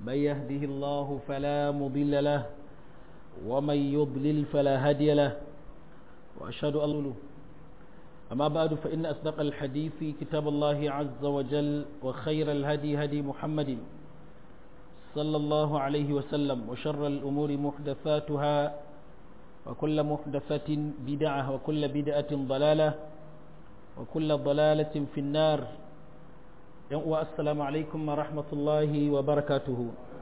من يهده الله فلا مضل له ومن يضلل فلا هادي له وأشهد أن له أما بعد فإن أصدق الحديث كتاب الله عز وجل وخير الهدي هدي محمد صلى الله عليه وسلم وشر الأمور محدثاتها وكل محدثة بدعة وكل بدعة ضلالة وكل ضلالة في النار السلام عليكم ورحمة الله وبركاته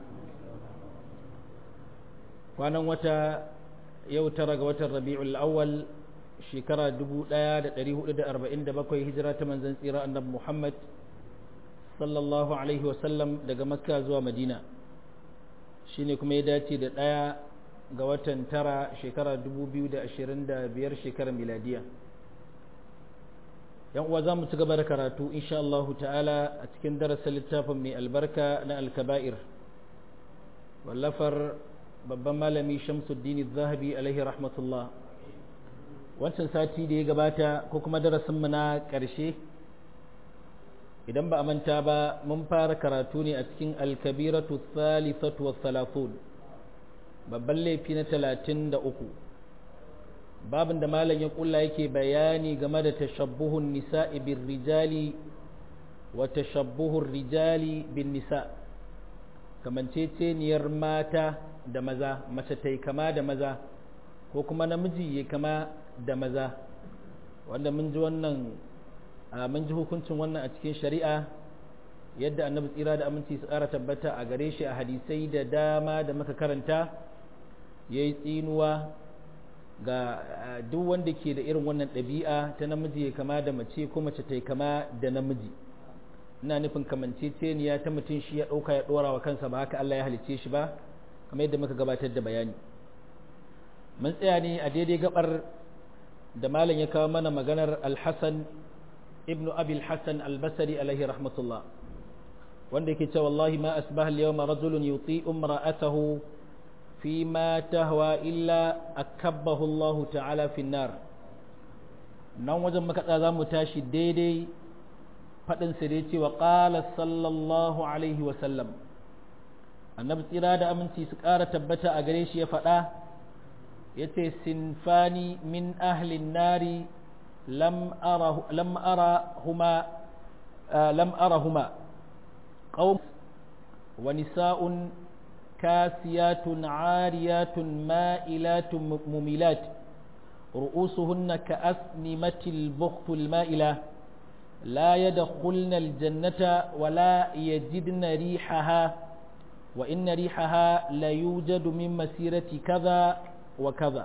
kwanan wata yau tara ga watan rabi'ul awwal shekara 1447 hijira ta manzon tsira annabi Muhammad sallallahu alaihi wasallam daga makka zuwa madina shine kuma ya dace da ɗaya ga watan tara shekara 2025 shekarar miladiya yan uwa za mu ci gaba da karatu insha Allah ta'ala a cikin darasin littafin mai albarka na alkaba'ir wallafar babban malami shamsuddin zahabi alaihi rahmatullah wancan sati da ya gabata ko kuma darasinmu na ƙarshe idan ba a manta ba mun fara karatu ne a cikin alkabiratu thalithatu wa thalathun babban laifi na talatin da uku babin da malam ya kulla yake bayani game da tashabbuhun nisa'i bin rijali wa tashabbuhun rijali bin nisa kamanceceniyar mata da maza mace ta kama da maza ko kuma namiji ya kama da maza wanda mun ji wannan mun ji hukuncin wannan a cikin shari'a yadda annabi tsira da aminci su ƙara tabbata a gare shi a hadisai da dama da muka karanta ya yi tsinuwa ga duk wanda ke da irin wannan ɗabi'a ta namiji ya kama da mace ko mace ta kama da namiji ina nufin kamanceceniya ta mutum shi ya ɗauka ya ɗora wa kansa ba haka Allah ya halicce shi ba kamar yadda muka gabatar da bayani mun tsaya ne a daidai gabar da malam ya kawo mana maganar alhassan ibnu abil hassan albasari alaihi rahmatullah wanda yake cewa wallahi ma asbaha al-yawma rajulun yuti umra'atahu fi ma tahwa illa akabbahu Allah ta'ala fi nar nan wajen muka za mu tashi daidai fadin sa dai cewa qala sallallahu alaihi wa sallam annabi tsira da aminci su ƙara tabbata a gare shi ya faɗa yace sinfani min ahlin nari lam ara lam arahuma lam arahuma قوم ونساء كاسيات عاريات مائلات مميلات رؤوسهن كأسنمة البخت المائلة لا يدخلن الجنة ولا يجدن ريحها وإن ريحها لا يوجد من مسيرة كذا وكذا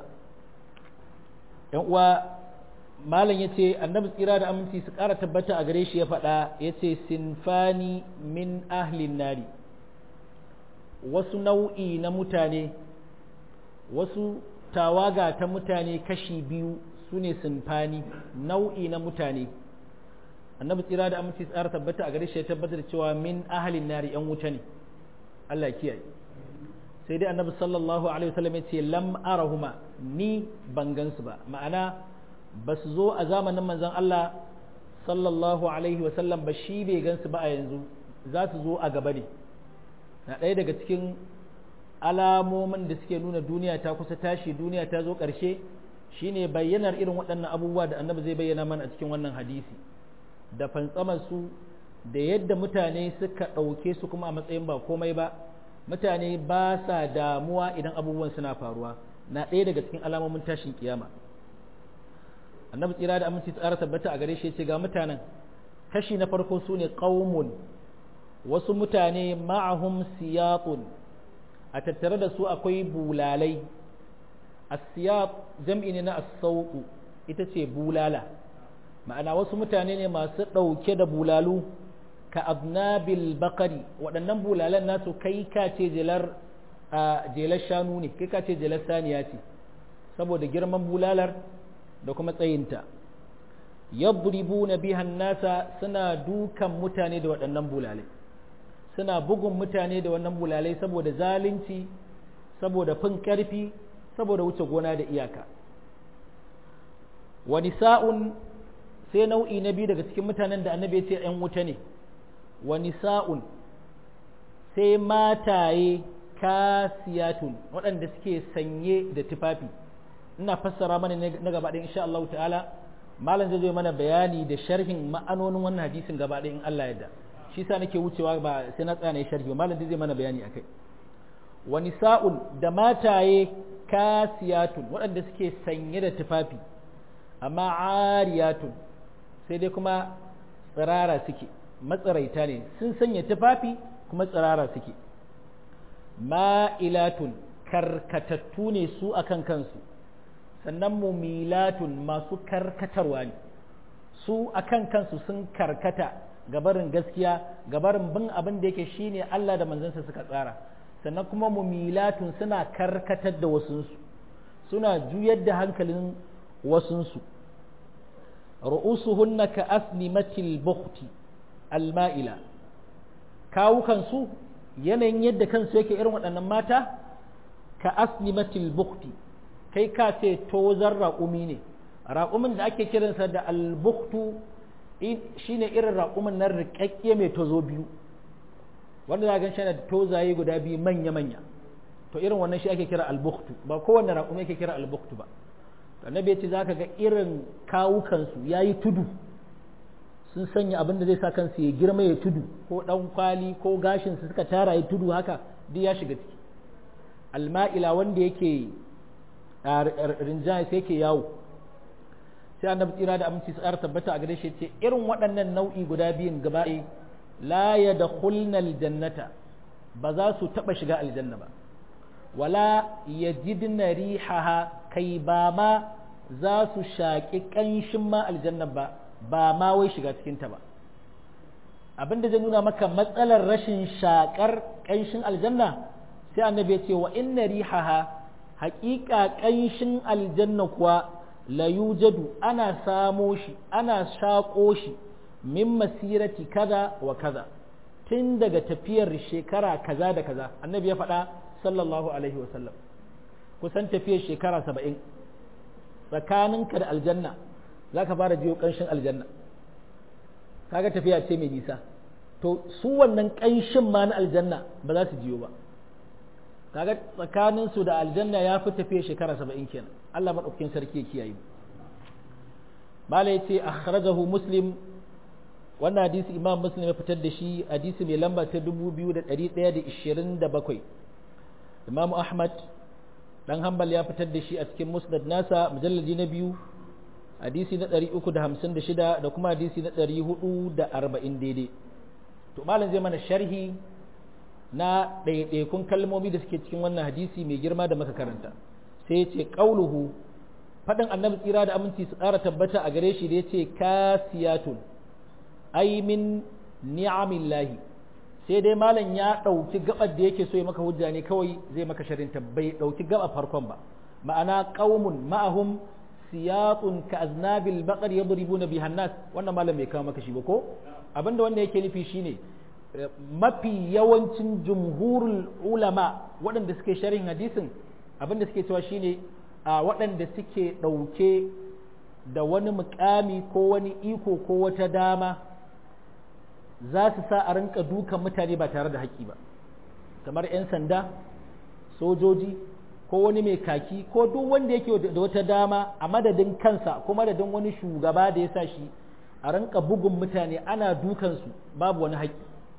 malam ya ce annabi tsira da aminci su ƙara tabbata a gare shi ya faɗa ya ce sinfani min ahlin nari wasu nau'i na mutane wasu tawaga ta mutane kashi biyu su ne sinfani nau'i na mutane annabi tsira da aminci su ƙara tabbata a gare shi ya tabbata da cewa min ahlin nari yan wuta ne Allah kiyaye sai dai annabi sallallahu alaihi wasallam ya ce lam arahuma ni ban gansu ba ma'ana ba su zo a zamanin manzon Allah sallallahu alaihi wasallam ba shi bai gansu ba a yanzu za su zo a gaba ne na ɗaya daga cikin alamomin da suke nuna duniya ta kusa tashi duniya ta zo ƙarshe shine bayyanar irin waɗannan abubuwa da annabi zai bayyana mana a cikin wannan hadisi da fantsamar su da yadda mutane suka ɗauke su kuma a matsayin ba komai ba mutane ba sa damuwa idan abubuwan suna faruwa na ɗaya daga cikin alamomin tashin kiyama annabi tsira da aminci tsara tabbata a gare shi ce ga mutanen kashi na farko su ne qaumun wasu mutane ma'ahum siyaqun a tattare da su akwai bulalai as-siyaq jam'i ne na as-sawqu ita ce bulala ma'ana wasu mutane ne masu ɗauke da bulalu ka abnabil bakari waɗannan bulalan nasu kai ka ce jelar jelar shanu ne kai ka ce jelar saniya ce saboda girman bulalar da kuma tsayinta yadribuna bihan nasa suna dukan mutane da waɗannan bulalai suna bugun mutane da wannan bulalai saboda zalunci saboda fin ƙarfi saboda wuce gona da iyaka wa nisa'un sai nau'i na biyu daga cikin mutanen da annabi ya ce ‘yan wuta ne wa nisa'un sai mataye kasiyatun waɗanda suke sanye da tufafi ina fassara mana na gaba ɗaya insha Allah ta'ala malam zai zo mana bayani da sharhin ma'anonin wannan hadisin gaba ɗaya in Allah yadda shi sa nake wucewa ba sai na tsaya sharhi ba malam zai mana bayani akai wa nisa'un da mataye kasiyatun waɗanda suke sanye da tufafi amma ariyatun sai dai kuma tsirara suke matsaraita ne sun sanya tufafi kuma tsirara suke ma'ilatun karkatattu ne su akan kansu sannan mumilatun masu karkatarwa ne su akan kansu sun karkata gabarin gaskiya gabarin bin abin da yake shine Allah da manzansa suka tsara sannan kuma mumilatun suna karkatar da wasunsu suna juyar da hankalin wasunsu ru'usuhunna ka asnimatil bukhti alma'ila kawukansu yanayin yadda kansu yake irin waɗannan mata ka asnimatil bukhti kai ka ce tozar raƙumi ne raƙumin da ake kiransa da albuktu shine irin raƙumin nan riƙaƙƙe mai tozo biyu wanda za a ganshi da tozaye guda biyu manya-manya to irin wannan shi ake kira albuktu ba kowanne raƙumi ake kira albuktu ba annabi ya ce za ka ga irin kawukansu ya yi tudu sun sanya abin da zai sa kansu ya girma ya tudu ko ɗan kwali ko gashinsu suka tara ya tudu haka duk ya shiga ciki alma'ila wanda yake rinjaya sai yake yawo sai annabi tsira da aminci tsara tabbata a gare shi ce irin waɗannan nau'i guda biyun gaba la ya da aljannata ba za su taɓa shiga aljanna ba wala ya jidna rihaha kai ba ma za su shaƙi ƙanshin ma aljanna ba ba ma wai shiga cikinta ba abin da zai nuna maka matsalar rashin shaƙar ƙanshin aljanna sai annabi ya ce wa inna rihaha haƙiƙa ƙanshin aljanna kuwa la yujadu ana samo shi ana shaƙo shi min masirati kaza wa kaza tun daga tafiyar shekara kaza da kaza annabi ya faɗa sallallahu alaihi wa sallam kusan tafiyar shekara saba'in tsakaninka da aljanna za ka fara jiyo ƙanshin aljanna kaga tafiya ce mai nisa to su wannan ƙanshin ma na aljanna ba za su jiyo ba kaga tsakanin su da aljanna ya fi tafiya shekara saba'in kenan Allah maɗaukakin sarki ya kiyaye mala ya ce akhrajahu muslim wannan hadisi imam muslim ya fitar da shi hadisi mai lamba ta 2127 imam ahmad dan hanbal ya fitar da shi a cikin musnad nasa mujalladi na biyu hadisi na 356 da kuma hadisi na 440 daidai to malam zai mana sharhi na ɗaiɗaikun kalmomi da suke cikin wannan hadisi mai girma da muka karanta sai ya ce ƙauluhu faɗin annabi tsira da aminci su ƙara tabbata a gare shi da ya ce kasiyatun ai min ni'amillahi sai dai malam ya ɗauki gabar da yake so ya maka hujja ne kawai zai maka sharinta bai ɗauki gaba farkon ba ma'ana qaumun ma'ahum siyatun ka aznabil baqar yadribuna biha nas wannan malam bai kawo maka shi ba ko abinda wanda yake nufi shine mafi yawancin jumhurul ulama waɗanda suke sharhin hadisin abinda suke cewa shine a waɗanda suke ɗauke da wani mukami ko wani iko ko wata dama za su sa a rinka dukan mutane ba tare da haƙƙi ba kamar 'yan sanda sojoji ko wani mai kaki ko duk wanda yake da wata dama a madadin kansa ko madadin wani shugaba da ya sa shi a rinka bugun mutane ana dukansu babu wani haƙƙi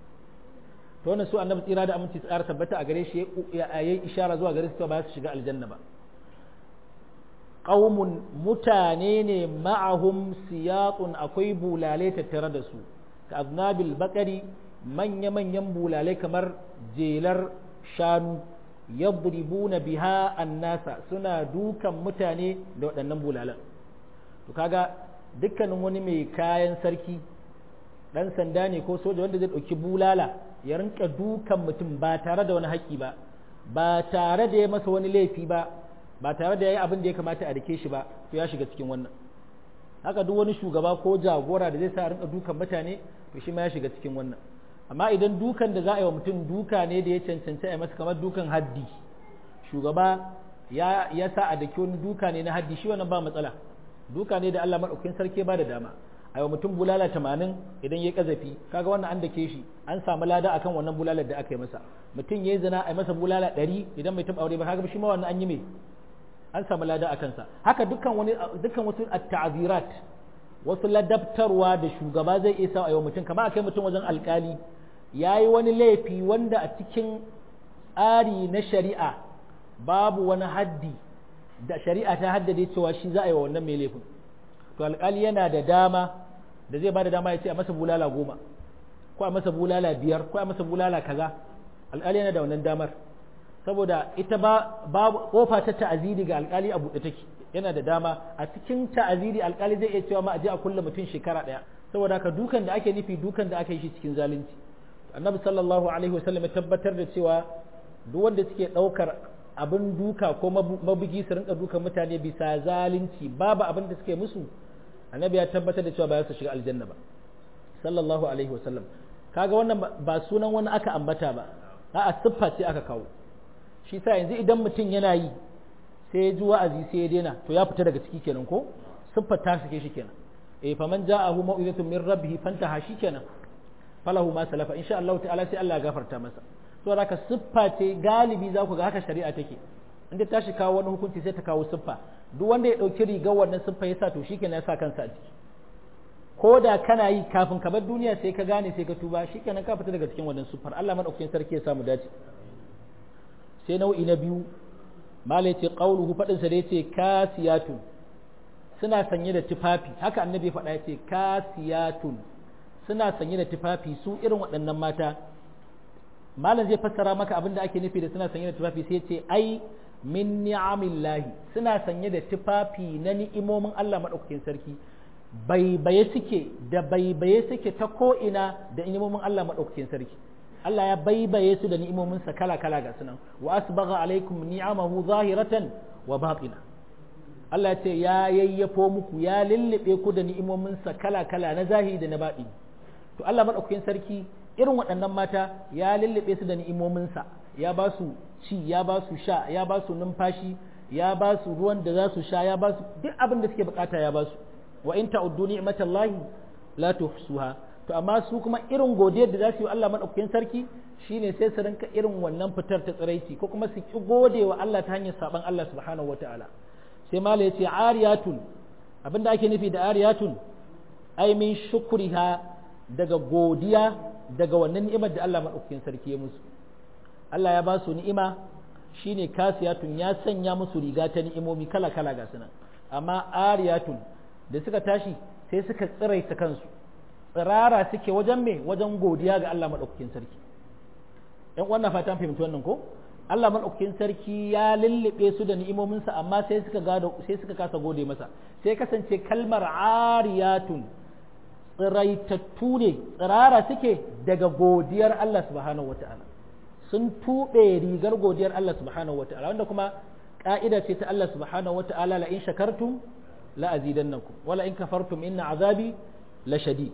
to wannan su annabi tsira da aminci tsara tabbata a gare shi ya yi ishara zuwa gare su ba su shiga aljanna ba qaumun mutane ne ma'ahum siyaqun akwai bulale tattare da su ka aznabil bakari manya-manyan bulale kamar jelar shanu yadribuna biha annasa suna dukan mutane da waɗannan bulalan to kaga dukkanin wani mai kayan sarki ɗan sanda ne ko soja wanda zai ɗauki bulala ya rinka dukan mutum ba tare da wani haƙƙi ba ba tare da ya masa wani laifi ba ba tare da ya yi abin da ya kamata a rike shi ba to ya shiga cikin wannan haka duk wani shugaba ko jagora da zai sa rinka dukan mutane to shi ma ya shiga cikin wannan amma idan dukan da za a yi wa mutum duka ne da ya cancanci a masa kamar dukan haddi shugaba ya ya sa a daki wani duka ne na haddi shi wannan ba matsala duka ne da Allah madaukakin sarki ba da dama a yau mutum bulala tamanin idan ya kazafi kaga wannan an dake shi an samu lada akan wannan bulalar da aka yi masa mutum ya yi zina a masa bulala ɗari idan mai taɓa aure ba kaga shi ma wannan an yi mai an samu lada a kansa haka dukkan wani dukkan wasu at-ta'zirat wasu ladabtarwa da shugaba zai iya sa a yau mutum kamar akai mutum wajen alkali yayi wani laifi wanda a cikin tsari na shari'a babu wani haddi da shari'a ta haddade cewa shi za a yi wa wannan mai laifin to alkali yana da dama da zai ba da dama ya ce a masa bulala goma ko a masa bulala biyar ko a masa bulala kaza alkali yana da wannan damar saboda ita ba babu kofa ta ta'aziri ga alkali a buɗe take yana da dama a cikin ta'aziri alkali zai iya cewa ma a je a kulle mutum shekara ɗaya saboda haka dukan da ake nufi dukan da aka yi shi cikin zalunci annabi sallallahu alaihi wasallam ya tabbatar da cewa duk wanda suke ɗaukar abin duka ko mabugi su rinka dukan mutane bisa zalunci babu abin da suke musu annabi ya tabbatar da cewa ba za su shiga aljanna ba sallallahu alaihi wasallam kaga wannan ba sunan wani aka ambata ba a'a siffa ce aka kawo shi sa yanzu idan mutum yana yi sai ya ji wa'azi sai ya daina to ya fita daga ciki kenan ko siffar ta sake shi kenan eh faman ja'ahu mau'izatun min rabbih fantaha shi kenan falahu ma salafa insha Allah ta'ala sai Allah ya gafarta masa to haka siffa ce galibi za ku ga haka shari'a take inda ta shi kawo wani hukunci sai ta kawo siffa duk wanda ya dauki rigar wannan siffa ya sa to shikenan ya sa kansa a ciki ko da kana yi kafin ka bar duniya sai ka gane sai ka tuba shikenan ka fita daga cikin wannan siffar Allah madaukakin sarki ya samu dace sai nau'i na biyu mala ce qauluhu fadin sa da yace kasiyatun suna sanye da tufafi haka annabi faɗa yace kasiyatun suna sanye da tufafi su irin waɗannan mata malam zai fassara maka abin da ake nufi da suna sanye da tufafi sai ce ai min ni'amillahi suna sanye da tufafi na ni'imomin Allah madaukakin sarki baibaye suke da baibaye suke ta ko ina da ni'imomin Allah madaukakin sarki Allah ya baibaye su da ni'imominsa kala-kala ga sunan wa asbagha alaikum ni'amahu zahiratan wa batina Allah ya ce ya yayyafo muku ya lullube ku da ni'imominsa kala-kala na zahiri da na baɗi to Allah madaukakin sarki irin waɗannan mata ya lullube su da ni'imominsa ya ba su ci ya ba su sha ya ba su numfashi ya ba su ruwan da za su sha ya ba su duk abin da suke bukata ya ba su wa in ta'uddu ni'matallahi la tuhsuha to amma su kuma irin godiyar da za su yi Allah maɗaukakin sarki shine sai su rinka irin wannan fitar ta tsiraici ko kuma su ki gode wa Allah ta hanyar saban Allah subhanahu wataala sai mala yace ariyatun abinda ake nufi da ariyatun ai min shukriha daga godiya daga wannan ni'imar da Allah maɗaukakin sarki ya musu Allah ya ba su ni'ima shine kasiyatun ya sanya musu riga ta ni'imomi kala kala ga sunan amma ariyatun da suka tashi sai suka tsiraita kansu tsirara suke wajen me wajen godiya ga Allah maɗaukakin sarki ‘yan wannan fatan fahimci wannan ko Allah maɗaukakin sarki ya lullube su da ni'imominsa amma sai suka gado sai suka kasa gode masa sai kasance kalmar ariyatun tsiraitattu ne tsirara suke daga godiyar Allah subhanahu wata'ala sun tuɓe rigar godiyar Allah subhanahu wata'ala wanda kuma ƙa'ida ce ta Allah subhanahu wata'ala la in shakartum la azidannakum wala in kafartum inna azabi la shadid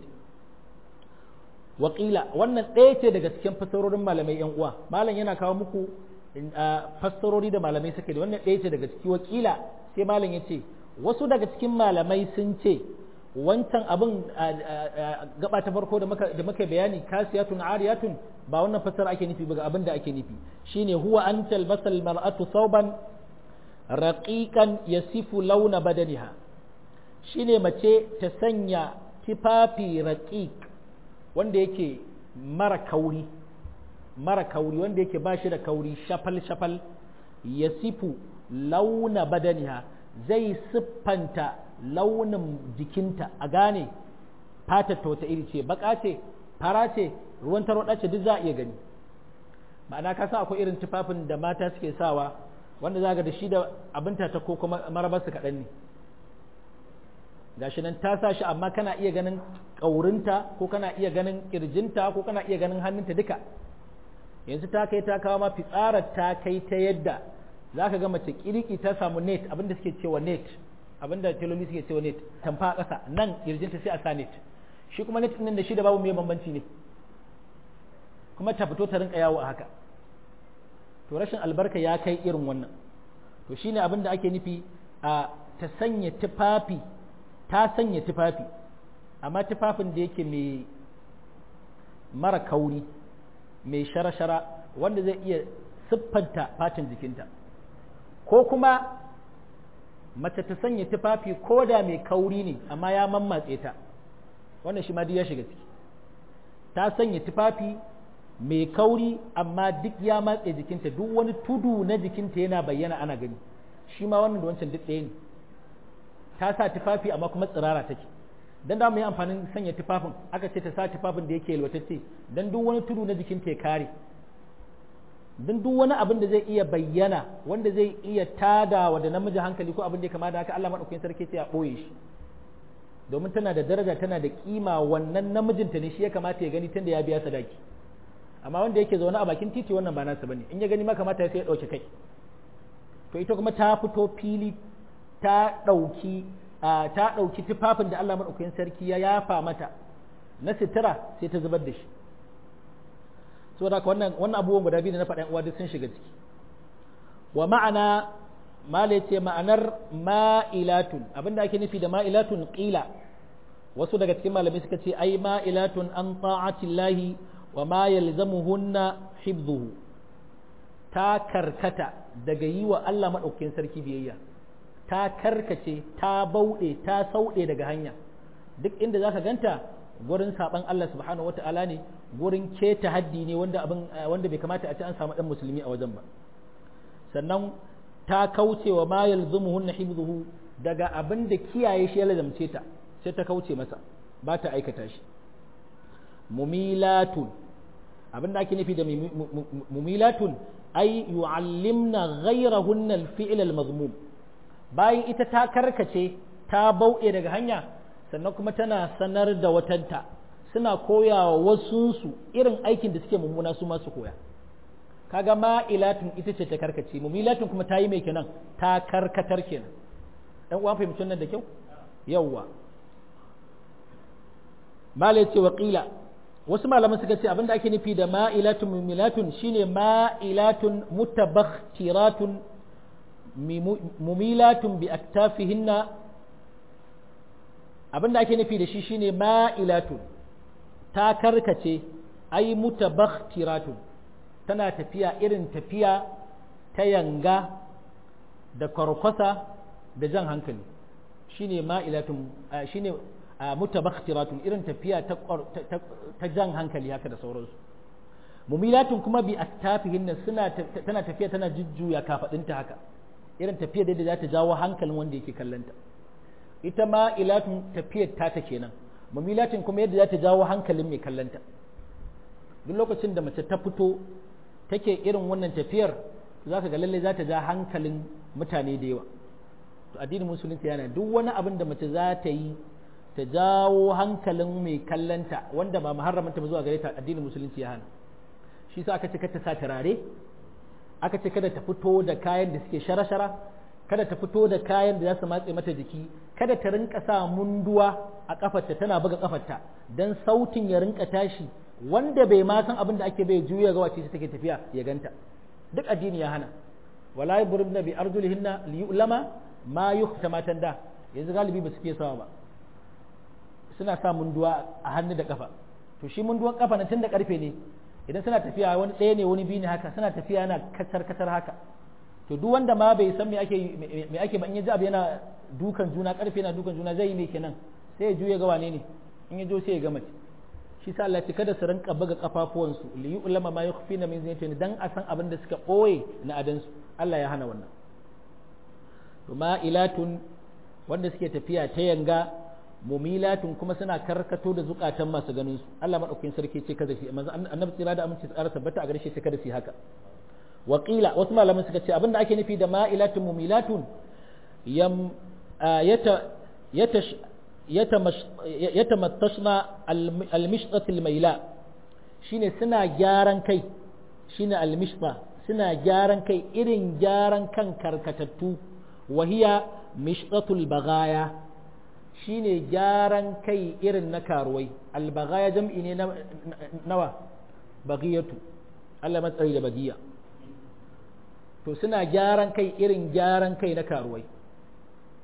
wakila wannan ɗaya ce daga cikin fassarorin malamai yan uwa malam yana kawo muku fassarori da malamai suke da wannan ɗaya ce daga ciki wakila sai malam ya ce wasu daga cikin malamai sun ce wancan abin gaba ta farko da muka bayani kasiyatun ariyatun ba wannan fassara ake nufi ba ga abin da ake nufi shine huwa an talbasal mar'atu sauban raqiqan yasifu launa badaniha shine mace ta sanya tifafi raqiq wanda yake mara kauri mara kauri wanda yake ba shi da kauri shafal shafal ya sifu launa badaniha zai siffanta launin jikinta a gane fatar ta wata iri ce baka ce fara ce ruwan tarwaɗa ce duk za a iya gani ma'ana ka san akwai irin tufafin da mata suke sawa wanda za ga da shi da abinta ta ko kuma marabarsu kaɗan ne gashi nan ta sa shi amma kana iya ganin ƙaurinta ko kana iya ganin ƙirjinta ko kana iya ganin hannunta duka yanzu ta kai ta kawo ma fitsarar ta kai ta yadda za ka ga mace kiriki ta samu net abinda suke cewa net abinda teloli suke cewa net tamfa a ƙasa nan ƙirjinta sai a sa net shi kuma net ɗin da shi da babu mai bambanci ne kuma ta fito ta rinka yawo a haka to rashin albarka ya kai irin wannan to shine abin da ake nufi a ta sanya tufafi ta sanya tufafi amma tufafin da yake mai mara kauri mai shara-shara wanda zai iya siffanta fatin jikinta ko kuma mace ta sanya tufafi ko da mai kauri ne amma ya mammatse ta wannan shi ma duk ya shiga ciki ta sanya tufafi mai kauri amma duk ya matse jikinta duk wani tudu na jikinta yana bayyana ana gani shi ma wannan da wancan duk ɗaya ne ta sa tufafi amma kuma tsirara take dan da mu yi amfanin sanya tufafin aka ce ta sa tufafin da yake yalwatacce dan duk wani tudu na jikinta ya kare dan duk wani abin da zai iya bayyana wanda zai iya tadawa da namiji hankali ko abin da ya kama da haka Allah madaukakin sarki ce ya boye shi domin tana da daraja tana da kima wannan namijinta ne shi ya kamata ya gani tunda ya biya sadaki amma wanda yake zaune a bakin titi wannan ba nasa bane in ya gani ma kamata sai ya dauke kai to ita kuma ta fito fili ta dauki ta dauki tufafin da Allah madaukakin sarki ya yafa mata na sitira sai ta zubar da shi saboda haka wannan wannan abubuwan guda biyu da na faɗa uwa duk sun shiga ciki wa ma'ana mala ce ma'anar ma'ilatun abinda ake nufi da ma'ilatun qila wasu daga cikin malamai suka ce ai ma'ilatun an ta'atillahi wa ma yalzamuhunna hibduhu ta karkata daga yi wa Allah madaukakin sarki biyayya ta karkace ta bauɗe ta sauɗe daga hanya duk inda zaka ganta gurin saban Allah subhanahu wata'ala ne gurin keta haddi ne wanda abin wanda bai kamata a ce an samu dan musulmi a wajen ba sannan ta kauce wa ma yalzumuhun hibzuhu daga abin da kiyaye shi ya lazamce ta sai ta kauce masa ba ta aikata shi mumilatun abin da ake nufi da mumilatun ai yu'allimna ghayrahunna al-fi'l al-mazmum bayan ita ta karkace ta bauɗe daga hanya sannan kuma tana sanar da watanta suna koyawa wasunsu irin aikin da suke mummuna su masu koya kaga ma'ilatun ita ce ta karkace mumilatun kuma ta yi mai kenan ta karkatar kenan dan uwan fahimci nan da kyau yawwa malai ce waqila wasu malaman suka ce abinda ake nufi da ma'ilatun mumilatun shine ma'ilatun mutabakhtiratun mumilatun bi aktafihinna abinda ake nufi da shi shine ma'ilatun ta karkace ai mutabakhtiratun tana tafiya irin tafiya ta yanga da kwarkwasa da jan hankali shine ma'ilatun shine mutabakhtiratun irin tafiya ta ta jan hankali haka da sauransu mumilatun kuma bi astafihin suna tana tafiya tana jujjuya kafadinta haka irin tafiya da za ta jawo hankalin wanda yake kallanta ita ma'ilatun tafiyar ta ta kenan mumilatun kuma yadda za ta jawo hankalin mai kallanta duk lokacin da mace ta fito take irin wannan tafiyar za ka ga lalle za ta ja hankalin mutane da yawa to addinin musulunci yana duk wani abin da mace za ta yi ta jawo hankalin mai kallanta wanda ba muharramanta ba zuwa gare ta addinin musulunci ya hana shi sa aka ce kada ta sa turare aka ce kada ta fito da kayan da suke shara-shara kada ta fito da kayan da za su matse mata jiki kada ta rinka sa munduwa a kafarta tana buga kafarta dan sautin ya rinka tashi wanda bai ma san abin da ake bai juya ga wace take tafiya ya ganta duk addini ya hana wala yubribna bi arjulihinna liyulama ma yukhta matan da yanzu galibi ba su fiye sawa ba suna sa munduwa a hannu da kafa to shi munduwan kafa na tun da karfe ne idan suna tafiya wani ɗaya ne wani biyu ne haka suna tafiya yana kacar kacar haka to duk wanda ma bai san me ake me ake ba in ya ji abu yana dukan juna karfe yana dukan juna zai yi me kenan sai ya juya ga wane ne in ya jo sai ya ga mace shi sa Allah ce kada su rinka buga kafafuwansu li yu'lama ma yukhfina min zinatihin dan a san abin da suka boye na adansu Allah ya hana wannan to ma'ilatun wanda suke tafiya ta yanga mumilatun kuma suna karkato da zukatan masu ganin su Allah madaukakin sarki ce kada shi manzo annabi tsira da aminci tsara tabbata a gare shi ce kada shi haka waqila wasu malaman suka ce abinda ake nufi da ma'ilatun mumilatun yam yata yata yatamattashna almishtat almaila shine suna gyaran kai shine almishta suna gyaran kai irin gyaran kan karkatattu wahiya mishtatul bagaya shine gyaran kai irin na karuwai albagaya jam'i ne nawa bagiyatu Allah matsayi da bagiya to suna gyaran kai irin gyaran kai na karuwai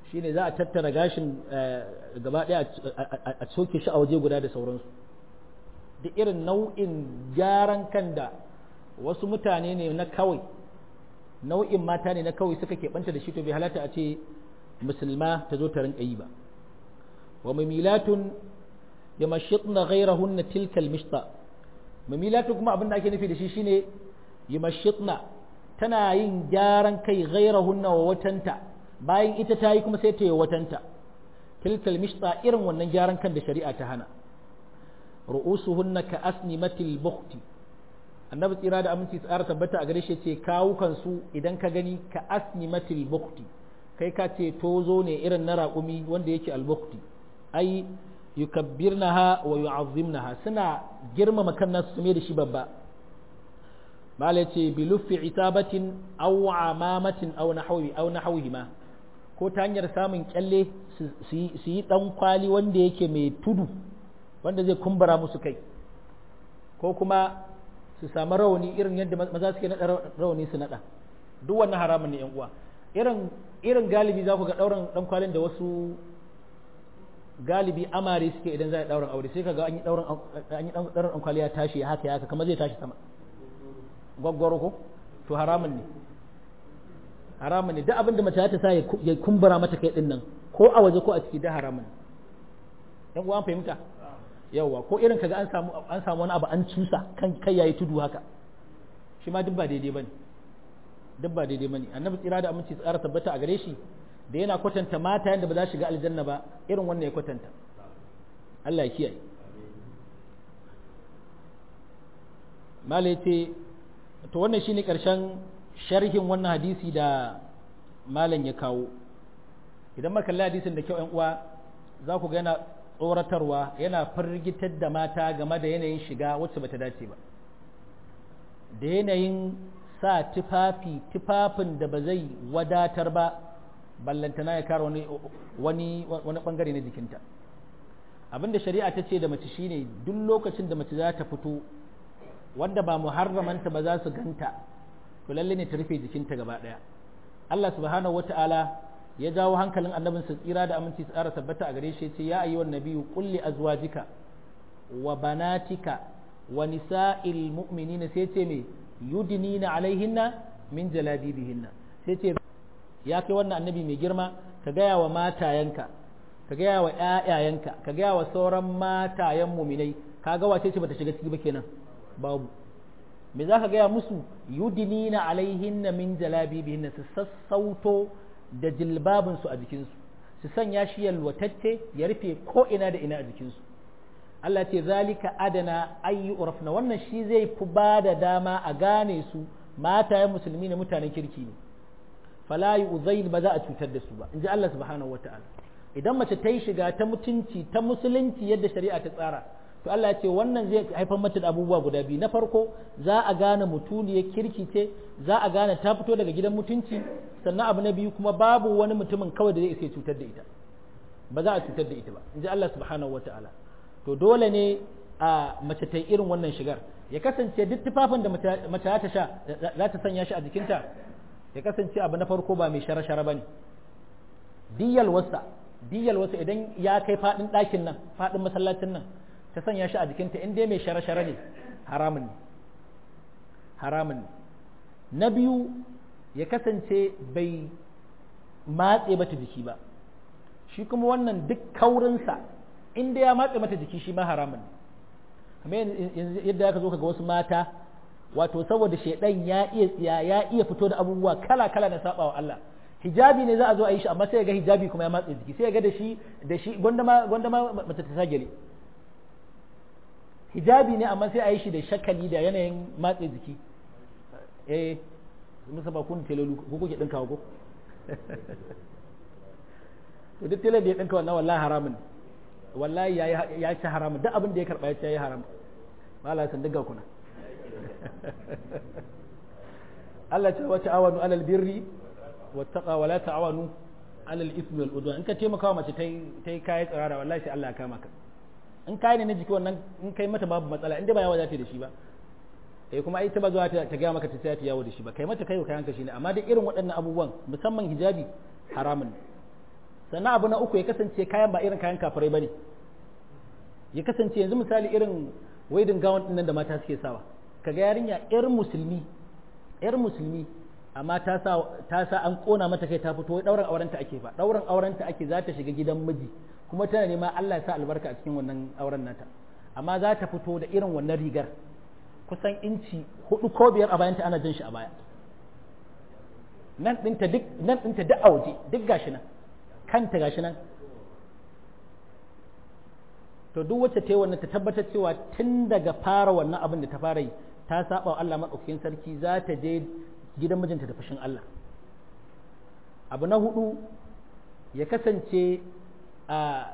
shine za a tattara gashin gaba ɗaya a soke shi a waje guda da sauransu duk irin nau'in gyaran kan da wasu mutane ne na kawai nau'in mata ne na kawai suka keɓanta da shi to bai halatta a ce musulma ta zo ta rinka yi ba wa mamilatun ya mashitna ghairahunna tilkal mishta mamilatun kuma abin da ake nufi da shi shine ya mashitna tana yin gyaran kai ghairahunna wa watanta bayan ita ta yi kuma sai ta yi watanta tilkal mishta irin wannan gyaran kan da shari'a ta hana ru'usuhunna ka asnimatil bukhti annabi tsira da aminci tsara tabbata a gare shi ce kawukan su idan ka gani ka asnimatil bukhti kai ka ce tozo ne irin na raƙumi wanda yake al-bukhti ai yukabbirnaha wa yu'azzimnaha suna girmama kan nasu su da shi babba mala ce bi luffi itabatin aw amamatin aw nahwi aw nahwihima ko ta hanyar samun kyalle su yi dan kwali wanda yake mai tudu wanda zai kumbura musu kai ko kuma su samu rawani irin yadda maza suke naɗa rawani su naɗa duk wannan haramun ne yan uwa irin irin galibi za ku ga ɗaurin ɗan kwalin da wasu galibi amare suke idan za a ɗaurin aure sai ka ga an yi ɗaurin an yi ɗaurin ɗan kwali ya tashi haka ya haka kamar zai tashi sama gwaggwaro ko to haramun ne haramun ne duk abin da mace ta sa ya kumbura mata kai din nan ko a waje ko a ciki da haramun yan uwa fahimta yawwa ko irin kaga an samu an samu wani abu an cusa kan kai yayi tudu haka shi ma duk ba daidai bane duk ba daidai bane annabi tsira da aminci tsara tabbata a gare shi da yana kwatanta mata yanda ba za shiga aljanna ba irin wannan ya kwatanta Allah ya kiyaye malai ce to wannan shine karshen sharhin wannan hadisi da malam ya kawo idan muka kalli hadisin da kyau ƴan uwa za ku ga yana tsoratarwa yana firgitar da mata game da yanayin shiga wacce bata dace ba da yanayin sa tufafi tufafin da ba zai wadatar ba ballantana ya kara wani wani wani bangare na jikinta abinda shari'a ta ce da mace shine duk lokacin da mace za ta fito wanda ba muharramanta ba za su ganta to lalle ne ta rufe jikinta gaba daya Allah subhanahu wata'ala ya jawo hankalin annabin sa tsira da aminci tsara tabbata a gare shi ya ce ya ayyuhan nabiyyu qul li azwajika wa banatika wa nisa'il mu'minina sai ce me yudnina alaihinna min jalabibihinna sai ce ya kai wannan annabi mai girma ka gaya wa matayanka ka gaya wa ƴaƴayenka ka gaya wa sauran matayen muminai ka ga wace ce bata shiga ciki ba kenan babu me za ka gaya musu yudinina alaihinna min jalabibihinna su sassauto da jilbabinsu a jikinsu su sanya shi yalwatacce ya rufe ko ina da ina a jikinsu Allah ce zalika adana ayyu urafna wannan shi zai fi ba da dama a gane su matayen musulmi ne mutanen kirki ne fala yu'zain ba za a cutar da su ba inji Allah subhanahu wataala idan mace ta yi shiga ta mutunci ta musulunci yadda shari'a ta tsara to Allah ya ce wannan zai haifar mata da abubuwa guda biyu na farko za a gane mutuniyar kirki ce za a gane ta fito daga gidan mutunci sannan abu na biyu kuma babu wani mutumin kawai da zai isa cutar da ita ba za a cutar da ita ba inji Allah subhanahu wataala to dole ne a mace ta yi irin wannan shigar ya kasance duk tufafin da mace ta sha za ta sanya shi a jikinta ya kasance abu na farko ba mai shara-shara ba ne diyal wasa diyal wasa idan ya kai faɗin ɗakin nan faɗin masallacin nan ta sanya shi a jikinta in dai mai shara-shara ne haramun ne haramun ne na biyu ya kasance bai matse mata jiki ba shi kuma wannan duk kaurinsa in dai ya matse mata jiki shi ma haramun ne kamar yadda aka zo ka ga wasu mata wato saboda shaidan ya iya tsiya ya iya fito da abubuwa kala kala na saba wa Allah hijabi ne za a zo a yi shi amma sai ga hijabi kuma ya matse jiki sai ga da shi da shi gwanda ma gwanda ma mace ta sagele hijabi ne amma sai a yi shi da shakali da yanayin matse jiki eh musa ba kun telolu ko kuke dinka ko to duk tele da ya dinka wannan wallahi haramun wallahi ya ci haramun duk abin da ya karba ya ci ya yi haram mala san diga kuna Allah ce wata awanu alal birri wattaqa wala ta'awanu alal ismi wal udwan in ka taimaka wa mace tai tai kai tsirara wallahi sai Allah ya kama ka in kai ne na jiki wannan in kai mata babu matsala in dai ba yawa za ta da shi ba eh kuma ai ta ba zuwa ta ga maka ta sai ta yawo da shi ba kai mata kai kayan ka shine amma dai irin waɗannan abubuwan musamman hijabi haramun sannan abu na uku ya kasance kayan ba irin kayan kafirai bane ya kasance yanzu misali irin waidin gawon ɗin da mata suke sawa kaga yarinya yar musulmi yar musulmi amma ta sa ta sa an kona mata kai ta fito wai dauran aurenta ake fa dauran aurenta ake za ta shiga gidan miji kuma tana nema Allah ya sa albarka a cikin wannan auren nata amma za ta fito da irin wannan rigar kusan inci hudu ko biyar a bayanta ana jin shi a baya nan ɗinta duk nan ɗinta duk a waje duk gashi nan kanta gashi nan to duk wacce ta yi wannan ta tabbatar cewa tun daga fara wannan abin da ta fara yi ta saba wa Allah maɗaukakin sarki za ta je gidan mijinta da fushin Allah abu na hudu ya kasance a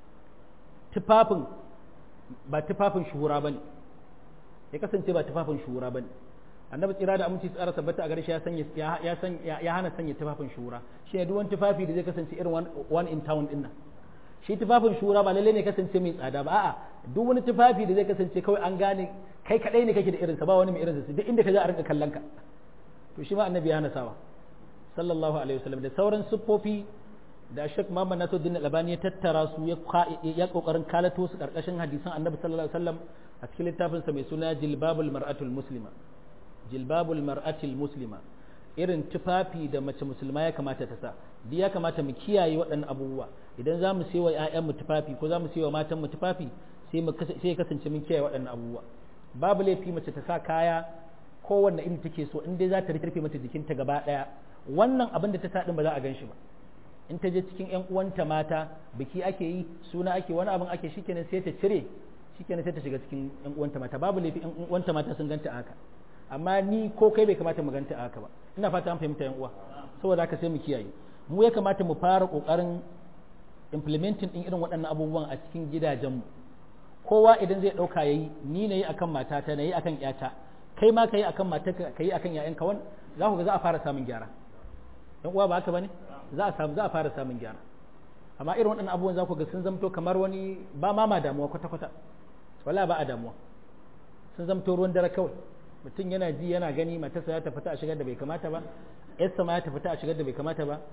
tufafin ba tufafin shuhura ba ne ya kasance ba tufafin shuhura ba ne annabi tsira da aminci tsara tabbata a gare shi ya hana sanya tufafin shuhura shi ne duk wani tufafi da zai kasance irin one in town din nan shi tufafin shura ba lalle ne kasance mai tsada ba a'a duk wani tufafi da zai kasance kawai an gane kai kadai ne kake da irinsa ba wani mai irinsa duk inda ka je a rinka kallon ka to shi ma annabi ya hana sawa sallallahu alaihi wasallam da sauran siffofi da Sheikh Muhammad Nasiruddin Albani ya tattara su ya ya kokarin kalato su karkashin hadisan annabi sallallahu alaihi wasallam a cikin littafin sa mai suna Jilbabul Mar'atul Muslima Jilbabul Mar'atul Muslima irin tufafi da mace musulma ya kamata ta sa duk ya kamata mu kiyaye waɗannan abubuwa idan za mu sai wa ‘ya'yanmu tufafi ko za mu sai wa matanmu tufafi sai ya kasance mun kiyaye waɗannan abubuwa babu laifi mace ta sa kaya kowanne iri take so in dai za ta rufe mata jikinta gaba ɗaya wannan abin da ta sa ɗin ba za a gan shi ba in ta je cikin ‘yan uwanta mata biki ake yi suna ake wani abin ake shikenan sai ta cire shikenan sai ta shiga cikin ‘yan uwanta mata babu laifi ‘yan uwanta mata sun ganta haka amma ni ko kai bai kamata mu ganta haka ba ina fata an fahimta ‘yan uwa saboda haka sai mu kiyaye mu ya kamata mu fara ƙoƙarin implementing din irin waɗannan abubuwan a cikin gidajenmu kowa idan zai ɗauka ya yi ni na yi akan matata na yi akan ƴata kai ma ka yi akan matarka ka yi akan ƴaƴanka wani za ku ga za a fara samun gyara ɗan uwa ba haka bane za a samu za a fara samun gyara amma irin waɗannan abubuwan za ku ga sun zamto kamar wani ba ma ma damuwa kwata kwata wala ba a damuwa sun zamto ruwan dare kawai mutum yana ji yana gani matarsa ya tafita a shigar da bai kamata ba yarsa ma ya tafita a shigar da bai kamata ba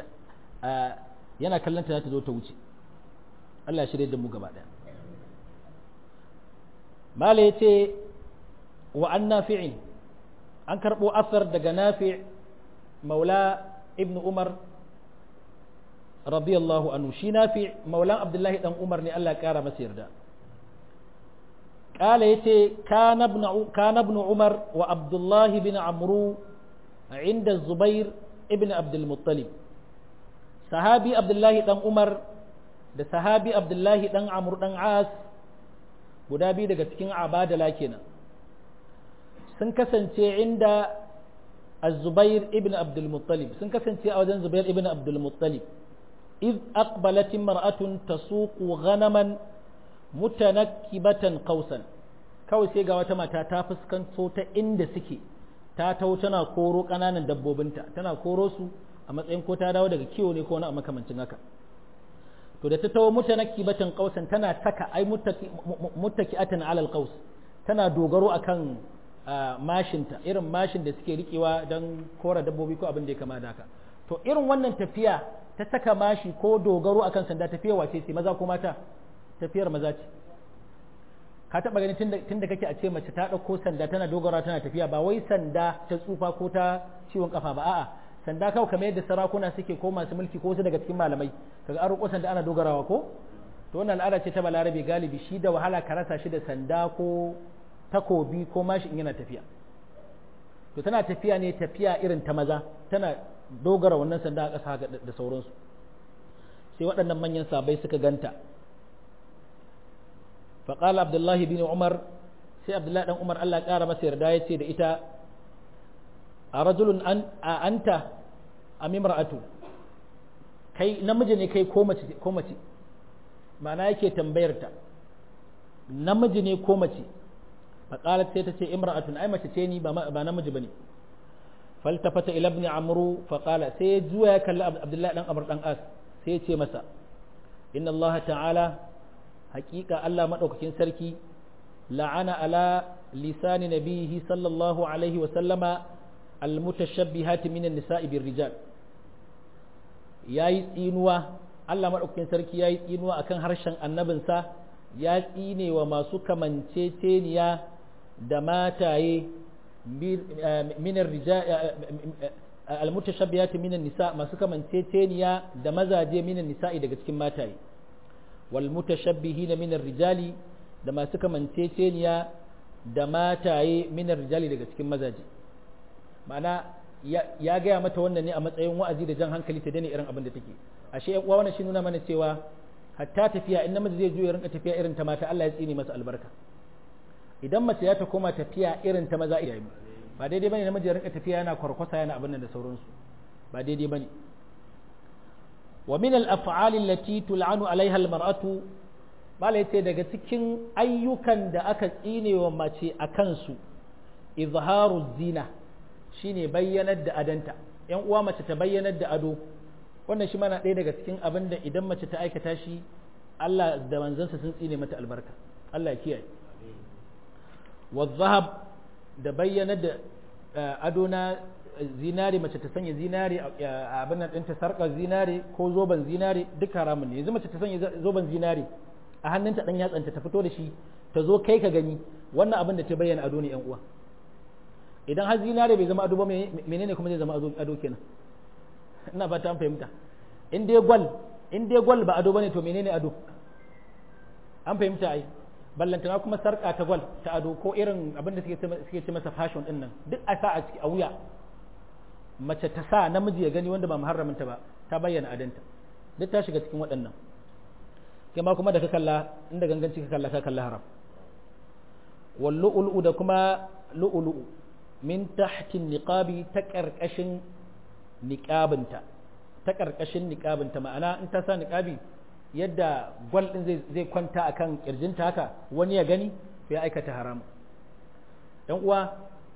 yana kallon ta za ta zo ta wuce Allah shirye da mu gaba ɗaya mala ya ce wa an nafi'in an karɓo asar daga nafi' maula ibn umar radiyallahu anhu shi nafi' maulan abdullahi dan umar ne Allah ya ƙara masa yarda قال يتي كان ابن كان ابن عمر وعبد الله بن عمرو عند الزبير ابن عبد المطلب sahabi abdullahi dan umar da sahabi abdullahi dan amur dan as guda biyu daga cikin abadala kenan sun kasance inda az-zubair ibn abdul muttalib sun kasance a wajen zubair ibn abdul muttalib iz aqbalat imra'atun tasuqu ghanaman mutanakkibatan qausan kawai sai ga wata mata ta fuskanto ta inda suke ta tau tana koro kananan dabbobinta tana koro su a matsayin ko ta dawo daga kiwo ne ko wani makamancin haka to da ta tawo mutanakki batan qausan tana taka ai muttaki'atan alal qaus tana dogaro akan mashinta irin mashin da suke rikewa don kora dabbobi ko abin da ya kama da haka to irin wannan tafiya ta saka mashi ko dogaro akan sanda tafiya wace ce maza ko mata tafiyar maza ce ka taba gani tunda kake a ce mace ta dauko sanda tana dogara tana tafiya ba wai sanda ta tsufa ko ta ciwon kafa ba a'a sanda kawai kamar yadda sarakuna suke ko masu mulki ko wasu daga cikin malamai kaga an roƙo sanda ana dogarawa ko to wannan al'ada ce ta balarabe galibi shi da wahala ka rasa shi da sanda ko takobi ko mashi in yana tafiya to tana tafiya ne tafiya irin ta maza tana dogara wannan sanda a ƙasa da sauransu sai waɗannan manyan sabai suka ganta faƙala abdullahi bin umar sai abdullahi ɗan umar allah ƙara masa yarda ya ce da ita a rajulun an a anta a mimra'atu kai namiji ne kai ko mace ko mace ma'ana yake tambayar ta namiji ne ko mace faqalat sai ta ce imra'atun ai mace ce ni ba ba namiji bane faltafata ila ibn amru faqala sai ya juya ya kalli abdullahi dan amr dan as sai ya ce masa inna allaha ta'ala haqiqa allah madaukakin sarki la'ana ala lisani nabihi sallallahu alaihi wa sallama almutashabbihati minan nisa'i bir rijal yayi tsinuwa Allah maɗaukakin sarki ya yi tsinuwa akan harshen annabinsa ya tsine wa masu kamanceceniya da mataye minar almutashabbiyati minan nisa masu kamanceceniya da mazaje minan nisa'i daga cikin mataye wal mutashabbihina minar rijali da masu kamanceceniya da mataye minar rijali daga cikin mazaje ma'ana ya gaya mata wannan ne a matsayin wa'azi da jan hankali ta daina irin abin da take ashe yan uwa wannan shi nuna mana cewa hatta tafiya in namiji zai juya rinka tafiya irin ta mata Allah ya tsine masa albarka idan mace ya ta koma tafiya irin ta maza iyaye ba daidai bane namiji ya rinka tafiya yana kwarkwasa yana abin nan da sauransu ba daidai bane wa min al-af'ali allati tul'anu 'alayha al-mar'atu bala yace daga cikin ayyukan da aka tsine wa mace a kansu izharu zina shine bayyanar da adanta yan uwa mace ta bayyanar da ado wannan shi mana ɗaya daga cikin abin da idan mace ta aikata shi Allah da manzansa sun tsine mata albarka Allah ya kiyaye wa zahab da bayyanar da ado na zinare mace ta sanya zinare a abin nan ɗinta sarƙar zinare ko zoben zinare duk haramun ne yanzu mace ta sanya zoben zinare a hannunta ɗan yatsanta ta fito da shi ta zo kai ka gani wannan abin da ta bayyana ado ne yan uwa idan har zinare bai zama ado ba menene kuma zai zama ado kenan ina ba ta fahimta in dai gwal in dai gwal ba ado bane to menene ado an fahimta ai ballantana kuma sarka ta gwal ta ado ko irin abin da suke ce masa fashion din nan duk a sa a ciki a wuya mace ta sa namiji ya gani wanda ba muharraminta ba ta bayyana adanta duk ta shiga cikin waɗannan kai ma kuma da ka kalla inda ganganci ka kalla ka kalla haram wallu'ulu da kuma lu'ulu'u min tahtin niqabi ta karkashin niqabinta ta karkashin niqabinta ma'ana in ta sa niqabi yadda gwal din zai zai kwanta akan kirjinta haka wani ya gani ya aikata haram dan uwa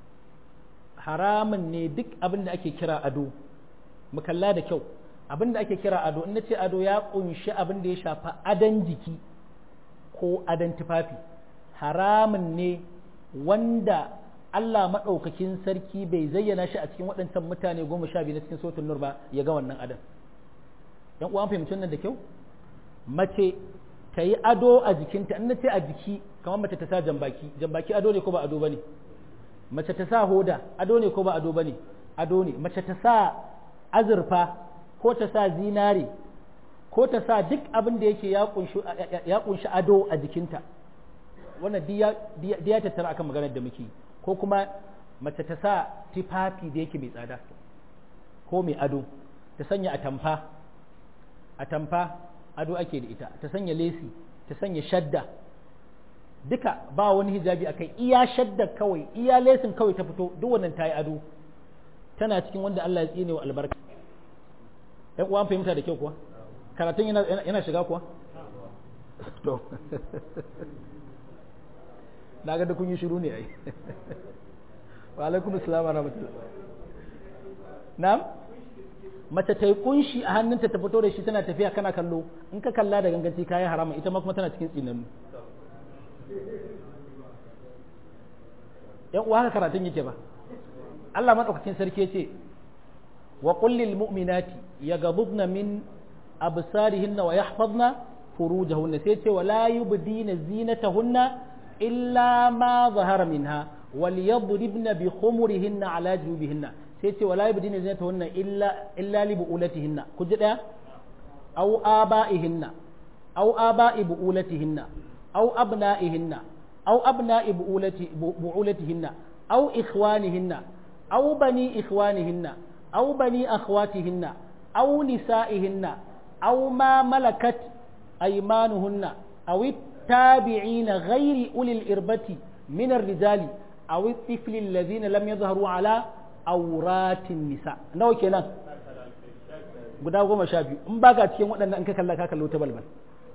haramun ne duk abin da ake kira ado mu kalla da kyau abin da ake kira ado in nace ado ya kunshi abin da ya shafa adan jiki ko adan tufafi haramun ne wanda Allah maɗaukakin sarki bai zayyana shi a cikin waɗancan mutane goma sha biyu na cikin sautin nur ba ya ga wannan adam yan uwan fahimci nan da kyau mace ta yi ado a jikinta in na ce a jiki kamar mace ta sa jambaki jambaki ado ne ko ba ado ba ne mace ta sa hoda ado ne ko ba ado ba ne ado ne mace ta sa azurfa ko ta sa zinare ko ta sa duk abin da yake ya kunshi ado a jikinta wannan diya tattara akan maganar da muke ko kuma mace ta sa tufafi da yake mai tsada ko mai ado ta sanya atamfa atamfa ado ake da ita ta sanya lesi ta sanya shadda duka ba wani hijabi akai iya shadda kawai iya lesin kawai ta fito duk wannan ta yi ado tana cikin wanda Allah ya tsine wa albarka ɗan uwan fahimta da kyau kuwa karatun yana shiga kuwa to na ga da kun yi shiru ne ai wa alaikum assalam wa rahmatullah na'am mace ta yi kunshi a hannunta ta fito da shi tana tafiya kana kallo in ka kalla da ganganci kayan harama ita ma kuma tana cikin tsinannu yan uwa haka karatun yake ba Allah madaukakin sarki ce wa qul lil mu'minati yaghdubna min absarihinna wa yahfazna furujahunna sai ce wala yubdina zinatahunna illa ma zahara minha wal yadribna bi khumurihinna ala jubihinna sai ce wala yubdina zinatahunna illa illa li buulatihinna ku ji daya aw abaihinna aw abai buulatihinna aw abnaihinna aw abnai buulati buulatihinna aw ikhwanihinna aw bani ikhwanihinna aw bani akhwatihinna aw nisaihinna aw ma malakat aymanuhunna aw التابعين غير أولي الإربة من الرجال أو الطفل الذين لم يظهروا على أورات النساء نو kenan guda goma sha biyu in baka cikin waɗannan in ka kalla ka kallo ta balbal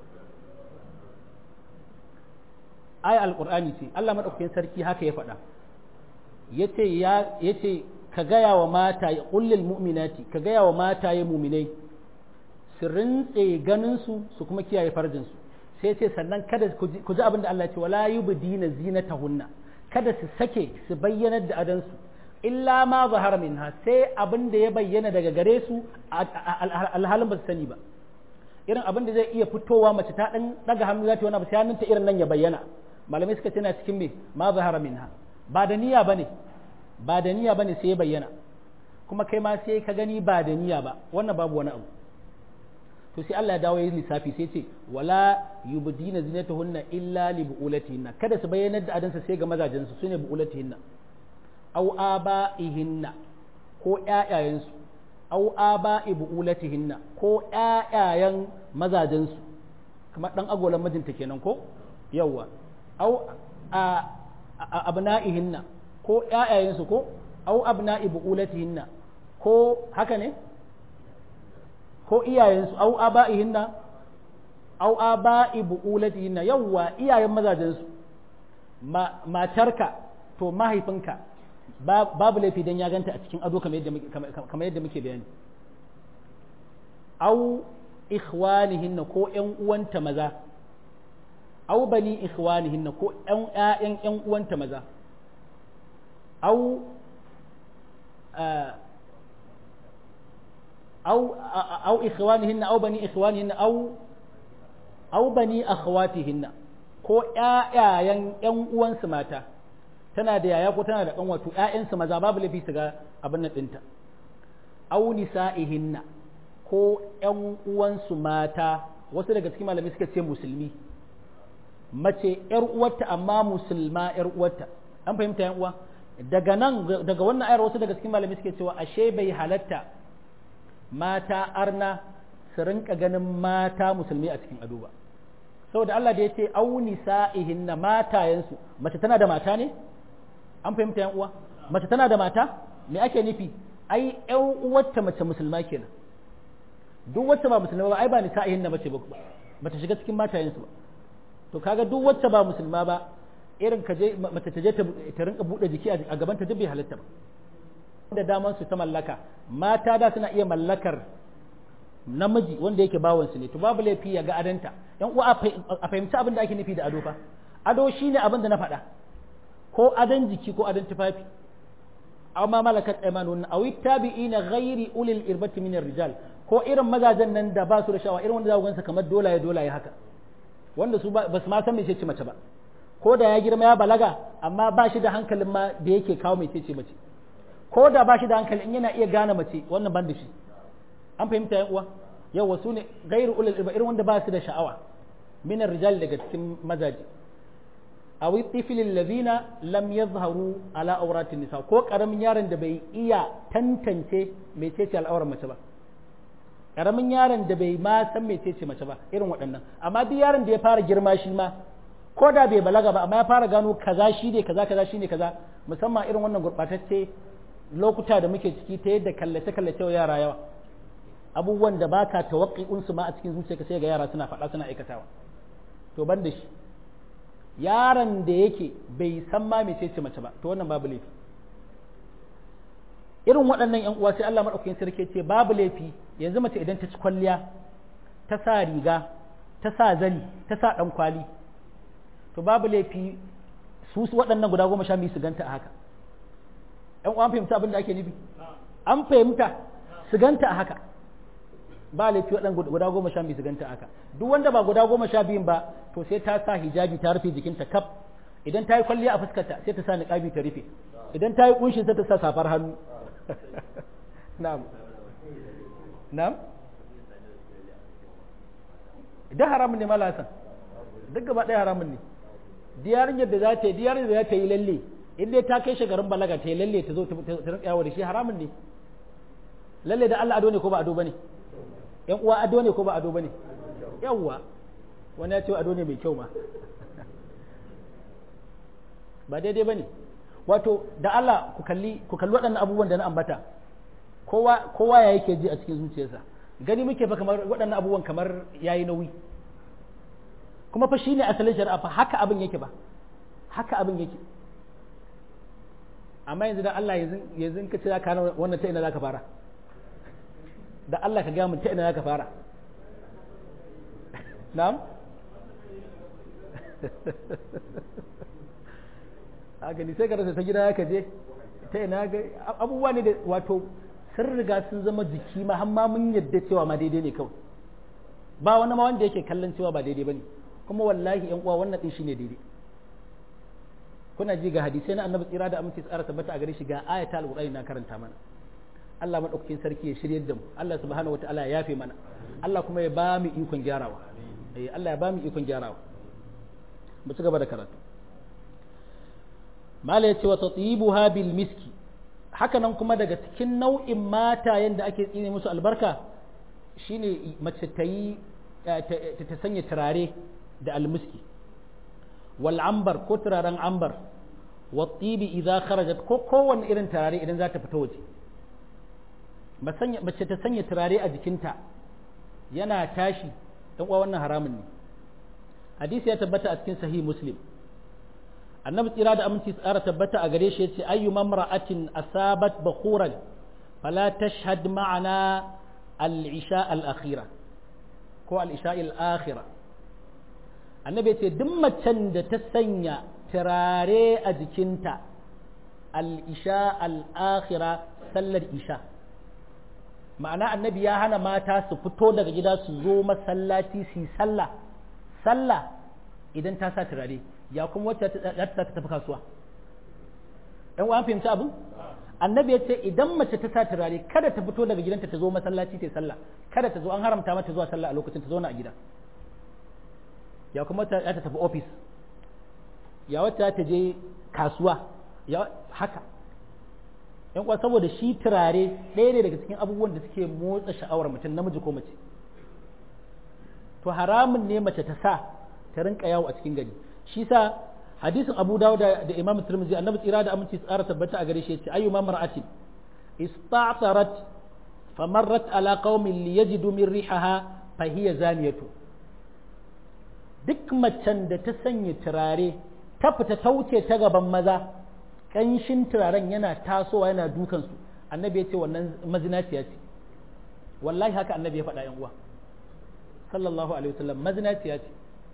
ai alqur'ani ce Allah madaukakin sarki haka ya faɗa yace ya yace ka gaya wa mata ya kullil mu'minati ka gaya wa mata ya mu'minai su rintse ganin su su kuma kiyaye farjin su sai ce sannan kada ku ji abin da Allah ya ce wala yubdina zinatahunna kada su sake su bayyanar da adansu illa ma zahara minha sai abin da ya bayyana daga gare su alhalin ba su sani ba irin abin da zai iya fitowa mace ta dan daga hannu za ta wani abu sai hannunta irin nan ya bayyana malamai suka ce na cikin me ma zahara minha ba da niyya bane ba da niyya bane sai ya bayyana kuma kai ma sai ka gani ba da niyya ba wannan babu wani abu to sai Allah ya dawo yin lissafi sai ce wala yubdina zinatahunna illa li buulatihinna kada su bayyana da adansa sai ga mazajen su sune buulatihinna aw abaihinna ko ƴaƴayensu aw aba'i buulatihinna ko ƴaƴayen mazajen su kamar dan agolan mijinta kenan ko yawa aw abna'ihinna ko ƴaƴayensu ko aw abna'i buulatihinna ko haka ne ko iyayensu au aba'ihinna au aba'i bu'ulatihinna yawwa iyayen mazajensu matarka to mahaifinka babu laifi dan ya ganta a cikin ado kamar yadda muke bayani au ikhwanihinna ko ƴan uwanta maza au bani ikhwanihinna ko ƴan ƴaƴan ƴan uwanta maza au أو أو إخوانهن أو بني إخوانهن أو أو بني أخواتهن ko ƴaƴayen ƴan uwansu mata tana da yaya ko tana da ɗan wato ƴaƴansu maza babu laifi su ga abin nan ɗinta aw nisa'ihinna ko ƴan uwansu mata wasu daga cikin malamai suka ce musulmi mace ƴar uwarta amma musulma ƴar uwarta an fahimta ƴan uwa daga nan daga wannan ayar wasu daga cikin malamai suke cewa ashe bai halatta mata arna su rinka ganin mata musulmi a cikin ado ba saboda Allah da ya ce auni sa'ihinna matayensu mace tana da mata ne an fahimta yan uwa mace tana da mata me ake nufi ai ƴan uwarta mace musulma kenan duk wacce ba musulma ba ai ba nisa'ihinna mace ba bata shiga cikin matayensu ba to kaga duk wacce ba musulma ba irin ka je mace ta je ta rinka bude jiki a gaban ta duk bai halatta ba da daman su ta mallaka mata da suna iya mallakar namiji wanda yake bawansu ne to babu laifi ya ga adanta yan uwa a fahimci abin da ake nufi da ado fa ado shine abin da na faɗa ko adon jiki ko adon tufafi amma malakat aymanun aw tabi'ina ghairi ulil irbati min rijal ko irin mazajen nan da ba su da shawa irin wanda za ku gansa kamar dolaye dolaye haka wanda su ba su ma san mece ce mace ba ko da ya girma ya balaga amma ba shi da hankalin ma da yake kawo mece ce mace ko da ba shi da hankali in yana iya gane mace wannan ban da shi an fahimta yan uwa yau wasu ne gairu ulul irba irin wanda ba su da sha'awa min rijal daga cikin mazaji aw tiflil ladina lam yazharu ala awratin nisa ko karamin yaron da bai iya tantance mecece al'aurar mace ba karamin yaron da bai ma san mecece mace ba irin waɗannan amma duk yaron da ya fara girma shi ma ko da bai balaga ba amma ya fara gano kaza shi ne kaza kaza shi ne kaza musamman irin wannan gurɓatacce lokuta da muke ciki ta yadda kallace-kallace wa yara yawa abubuwan da baka tawaqqi'un su ma a cikin zuciyarka sai ga yara suna faɗa suna aikatawa to ban da shi yaron da yake bai san ma mece ce mace ba to wannan babu laifi irin waɗannan yan uwa sai Allah madaukakin sarki ce babu laifi yanzu mace idan ta ci kwalliya ta sa riga ta sa zani ta sa dan kwali to babu laifi su waɗannan guda goma sha biyu su ganta a haka ‘yan uwan fahimta abin da ake nufi an fahimta su ganta a haka ba laifi waɗan guda goma sha biyu su ganta a haka duk wanda ba guda goma sha biyun ba to sai ta sa hijabi ta rufe jikinta kaf idan ta yi kwalliya a fuskarta sai ta sa niqabi ta rufe idan ta yi kunshin sai ta sa safar hannu na'am na'am idan haramun ne malasan duk gaba ɗaya haramun ne diyarin yadda za ta yi diyarin da za ta yi lalle in dai ta kai garin balaga ta yi lalle ta zo ta rinka yawo da shi haramun ne lalle da Allah ado ne ko ba ado bane yan uwa ado ne ko ba ado bane yawwa wani ya ce ado ne mai kyau ma ba daidai bane wato da Allah ku kalli ku kalli waɗannan abubuwan da na ambata kowa kowa ya yake ji a cikin zuciyarsa gani muke fa kamar waɗannan abubuwan kamar yayi nauyi kuma fa shine asalin shari'a fa haka abin yake ba haka abin yake amma yanzu da Allah yanzu ka ce za ka wannan ta ina za ka fara da Allah ka mun ta ina za ka fara na'am a gani sai ka rasa ta gida ka je ta ina ga abubuwa ne da wato sun riga sun zama jiki ma har ma mun yadda cewa ma daidai ne kawai ba wani ma wanda yake kallon cewa ba daidai bane kuma wallahi yan uwa wannan din shine daidai kuna ji ga hadisai na annabi tsira da aminci tsara tabbata a gare shi ga ayata alqur'ani na karanta mana Allah madaukakin sarki ya shiryar da mu Allah subhanahu wataala ya yafe mana Allah kuma ya ba mu ikon gyarawa eh Allah ya ba mu ikon gyarawa mu ci gaba da karatu mala ya ce wa tatibuha bil miski haka nan kuma daga cikin nau'in mata yanda ake tsine musu albarka shine mace ta yi ta sanya turare da almiski wal ambar ko turaren ambar wa tibi idza kharajat ko kowanne irin turare idan za ta fita waje mace ta sanya turare a jikinta yana tashi dan uwa wannan haramun ne hadisi ya tabbata a cikin sahih muslim annabi tsira da aminci tsara tabbata a gare shi yace ayyu mamra'atin asabat bakhuran fala tashhad ma'ana al-isha al-akhira ko al-isha al-akhira annabi yace duk macen da ta sanya turare a jikinta al-isha al-akhira sallar isha ma'ana annabi ya hana mata su fito daga gida su zo masallaci su yi sallah sallah idan ta sa turare ya kuma wacce za ta tafi kasuwa ɗan uwan fahimci abin annabi ya ce idan mace ta sa turare kada ta fito daga gidanta ta zo masallaci ta sallah kada ta zo an haramta mata zuwa sallah a lokacin ta zo na a gida ya kuma wacce za ta tafi ofis ya wacce za ta je kasuwa ya haka yan uwa saboda shi turare ɗaya ne daga cikin abubuwan da suke motsa sha'awar mutum namiji ko mace to haramun ne mace ta sa ta rinka yawo a cikin gari shi sa hadisin Abu Dawud da Imam Tirmidhi annabi tsira da aminci tsara tabbata a gare shi yace ayyuma mar'atin ista'tarat famarrat ala qaumin liyajidu min rihaha fa hiya zaniyatu duk macen da ta sanya turare ta fita ta wuce ta gaban maza kanshin turaren yana tasowa yana dukan su annabi ya ce wannan mazinaciya ce wallahi haka annabi ya faɗa yan uwa sallallahu alaihi wasallam mazinaciya ce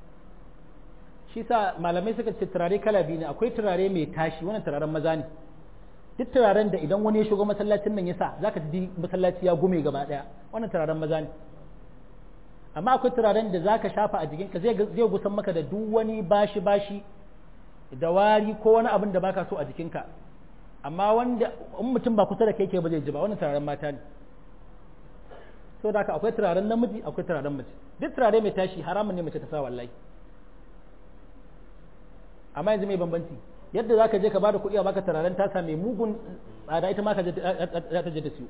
shi sa malamai suka ce turare kala biyu ne akwai turare mai tashi wannan turaren maza ne duk turaren da idan wani ya shigo masallacin nan ya sa zaka ji masallaci ya gume gaba daya wannan turaren maza ne amma akwai turaren da zaka shafa a jikinka zai zai gusan maka da duk wani bashi bashi da wari ko wani abin da baka so a jikinka amma wanda in mutum ba kusa da kai ke ba zai ji ba wannan turaren mata ne so da haka akwai turaren namiji akwai turaren mace duk turare mai tashi haramun ne mace ta sa wallahi amma yanzu mai bambanci yadda za ka je ka bada kuɗi a baka turaren tasa mai mugun tsada ita ma ka za ta je ta siyo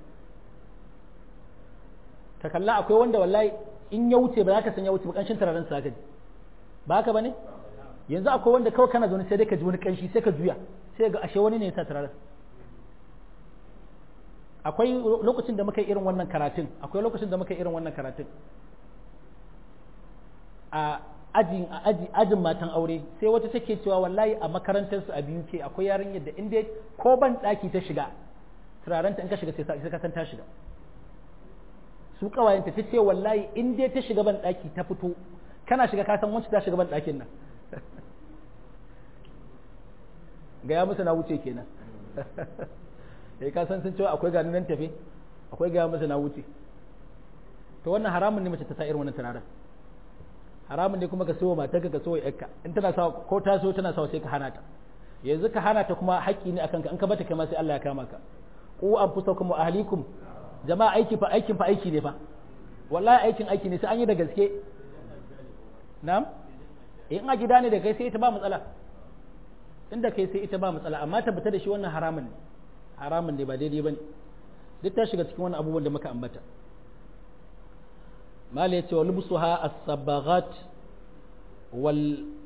ka kalla akwai wanda wallahi in ya wuce ba za ka san ya wuce ba ƙanshin turaren sa ka ji ba haka ba ne yanzu akwai wanda kawai kana zaune sai dai ka ji wani ƙanshi sai ka juya sai ga ashe wani ne ya sa turaren akwai lokacin da muka yi irin wannan karatun akwai lokacin da muka yi irin wannan karatun a ajin aji ajin matan aure sai wata take cewa wallahi a makarantar su a biyu ke akwai yarinyar da inda ko ban daki ta shiga turarenta in ka shiga sai ka san ta shiga su kawayenta ta ce wallahi in dai ta shiga ban daki ta fito kana shiga ka san wacce ta shiga ban dakin nan ga ya musu na wuce kenan eh ka san sun cewa akwai gani nan tafe akwai ga musu na wuce to wannan haramun ne mace ta sa irin wannan turaren haramun ne kuma ka so matarka ka so yarka in tana sa ko ta so tana sa sai ka hana ta yanzu ka hana ta kuma haƙƙi ne akan ka in ka bata kai ma sai Allah ya kama ka ku anfusakum wa ahlikum jama'a aiki fa aikin fa aiki ne fa wallahi aikin aiki ne sai an yi da gaske na'am in a gida ne da kai sai ita ba matsala inda kai sai ita ba matsala amma tabbata da shi wannan haramun ne haramun ne ba daidai bane duk ta shiga cikin wannan abubuwan da muka ambata mala yace wa lubsuha as-sabaghat wal